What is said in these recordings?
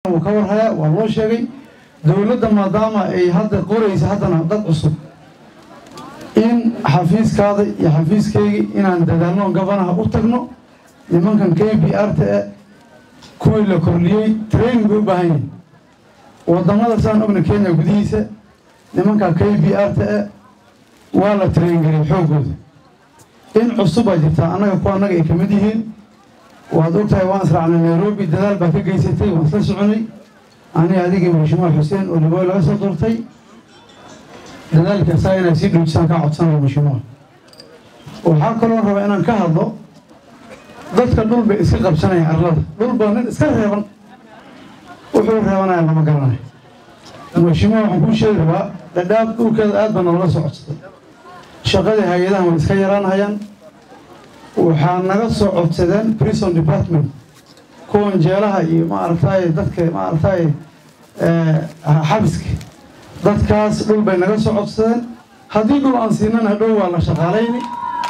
wuu ka warhayaa waa loo sheegay dowladda maadaama ay hadda qoraysa haddana dad cusub in xafiiskaada iyo xafiiskaygii inaan dadaalno gabanaha u tagno nimankan k b r ta e kuwii la korliyey training bay u baahan yihin wadamada saan ogna kenya gudihiisa nimanka k b r ta e waa la train gariyay xooggooda in cusub baa jirtaa annaga kuwa annaga ay kamid yihiin waad ogtahay waan israacnay nairobi dadaal baa ka geysatay waan isla soconay aniga adigii mashimuul xuseen oo libooy laga soo doortay dadaalka asaga inay sii dhuujisaan kaa codsanayo mashimuul waxaa kaloo rabaa inaan ka hadlo dadka dhul bay iska qabsanayaan arlada dhul baa nin iska reeban wuxuu reebanaya lama garanayo mashimuul waxaan kuu sheegi rabaa dhadhaab dhulkeeda aad baa nalala soo codsaday shaqadii hay-adahan way iska yaraanhayaan waxaa naga soo codsadeen prison department kuwan jeelaha iyo maaragtay dadka maaragtay xabiska dadkaas dhul bay naga soo codsadeen haddii dhul aan siinana dhow waa la shaqaalayni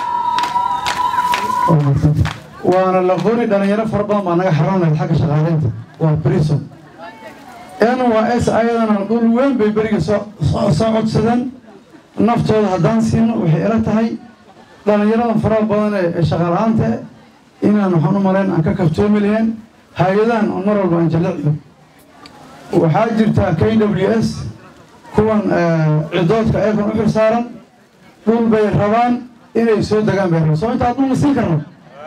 waana la qori dhalinyaro fara badan baa naga xaroonayd xagga shaqaalaynta waa prison n waa s ayadana dhul weyn bay beriga soo soo codsadeen naftooda haddaan siino waxay ila tahay dhalinyaradan faraha badan ee shaqaala-aanta inaan waxaan u malayn aan ka kaftoomi lahayn hay-adahan oo mar walba aan jalliciyo waxaa jirtaa k w s kuwan cidoodka ayagan u xil saaran dhul bay rabaan inay soo degaan bay rabaan soo intaa dhul ma siin karno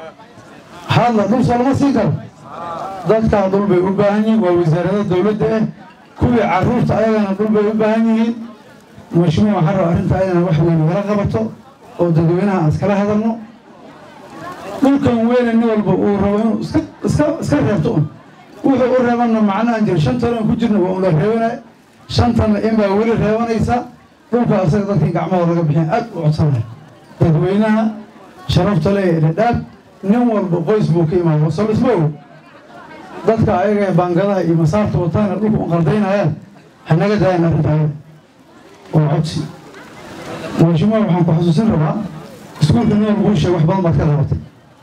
hadla dhul soo lama siin karo dadkaa dhul bay u baahan yihiin waa wasaarada dowladda ah kuwii caruurta ayagana dhul bay u baahan yihiin mashmuuc waxaa raba arrinta ayadana wax weyn nagala qabato oo dadweynaha aan iskala hadalno dhulkan weyne nin walba uu rabo inuu iska iska iska reebto un wuxuu u reebanna macno aan jiro shantan aan ku jirna waa un la reebanaya shantanna in baa weli reebanaysa dhulka asaga dadkii gacmahooda laga bixin aad u codsanaya dadweynaha sharafta le ee dhadhaab nin walba qoys buu ka imaada soo dhisma og dadka ayaga ee baangadaha iyo masaarta wataana dhulka un qaldaynayaan hanaga daayan arrinta ayaga waa codsi mashimuul waxaan ku xasuusin rabaa iskuulka nin walba uu sheeg wax badan baad ka qabatay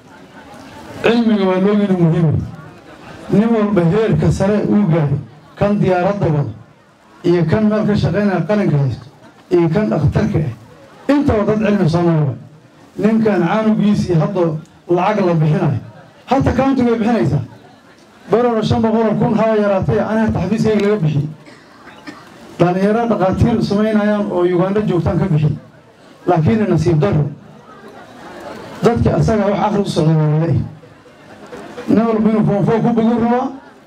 cilmiga waa loogina muhiima nin walba heerka sare uu gaaray kan diyaaradda wado iyo kan meel ka shaqaynaya qalinka haysto iyo kan dhakhtarka ah intaba dad cilmi soo maraba ninkan canugiisii hadda lacag la bixinayo hata countiga way bixinaysaa barona shan boqoloo kun haba yaraatay ani hata xafiiskayga laga bixiyey dhalinyaro dhakhaatiir samaynayaan oo uganda joogtaan ka bixi laakiin nasiib daro dadka asaga wax akri u socda waale nin walba inuu foonfoo ku bigu rabaa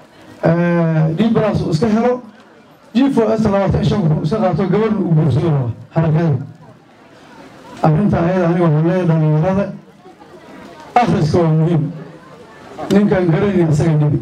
dibras uu iska helo jifo s labaatan shan kun iska qaato gabadhna uu guursado rabaa harakada arrinta ayada aniga waxaan leeyahay dhalinyarada akhriska waa muhiim ninkaan garanayni asagay dhibi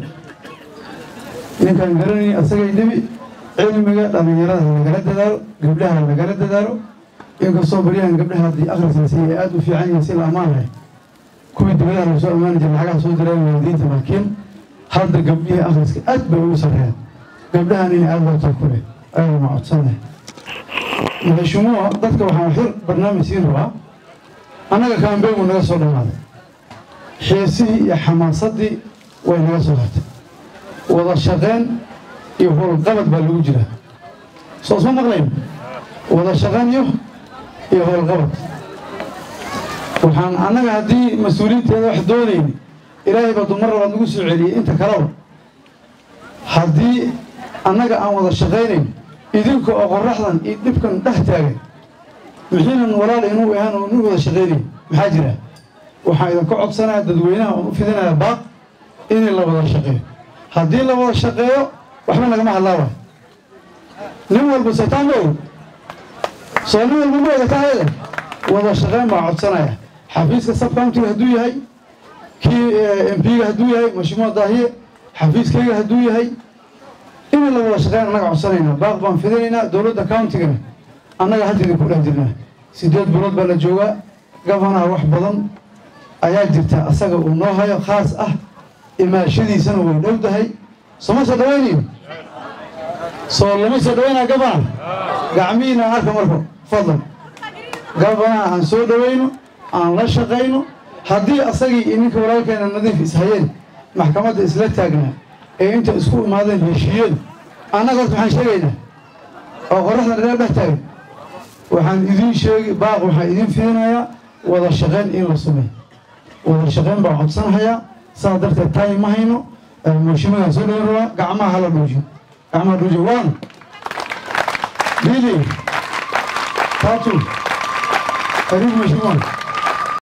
ninkaan garanayni asagay dhibi cilmiga dhalinyarada lagala dadaalo gabdhaha lagala dadaalo inkastoo baryahan gabdhaha haddii akhrisaasi ay aada u fiican yihiin si la ammaan lahay kuwii dibadaha lagu soo ammaani jiray lacagaha soo direen waalidiinta laakiin hadda gabdhihii akhriska aad bay ugu sarreeyaan gabdhahan inay aada loo takule ayaga ma codsanay mahashumuuha dadka waxaan xir barnaamij siin rabaa annaga kaambeegu naga soo dhamaaday xiisihii iyo xamaasadii way naga soo hartay wada shaqeen iyo howlqabad baa lagu jiraa soo isma maqlayn wada shaqeen iyo iyo howlqabad waxaan annaga haddii mas-uuliyiinteeda wax doonayni ilaahay baa dumar labaad nagu soo celiyey inta kaleba haddii annaga aan wada shaqaynayn idinka oo qoraxdan iyo dhibkan dhex taagan mixiinan walaal inuu ahaan oo nu wada shaqaynayn maxaa jira waxaan idinka codsanaya dadweynaha oon u fidinaya baaq inay la wada shaqeeyo haddii la wada shaqeeyo waxba nagama hadlaaba nin walba sotaan ma og soo nin walba ma ogataa ayada wada shaqeyn baa codsanaya xafiiska subcountiga hadduu yahay kii m p-ga hadduu yahay mashmuuc daahiye xafiiskayga hadduu yahay in la wada shaqeyn annaga codsanayna baaq baan fidinaynaa dowladda countigana annaga hadda idinku dhex jirnaa sideed bilood baa la joogaa gabanaha wax badan ayaa jirta asaga uu noo hayo khaas ah imaashadiisana way dhow tahay sooma soo dhawaynayo soo lama soo dhawaynaa gabana gacmihiina arka marka fadlan gabanaha aan soo dhawayno aan la shaqayno haddii asagii iyo ninka walaalkeena nadiif ishayeen maxkamadda isla taagnaa ee inta isku imaadeen heshiiyadu annaga horta waxaan sheegaynaa oo qoraxda dheer dhex taagan waxaan idiin sheegi baaq waxaan idiin fiinayaa wada shaqayn in la sameeyo wada shaqayn baan codsanahayaa saas darteed taay ma hayno mooshimadan soo dhawan rabaa gacmaha hala dhoojiyo gacmaha dhoojiyo one mbili tatu karibu mheshimiwa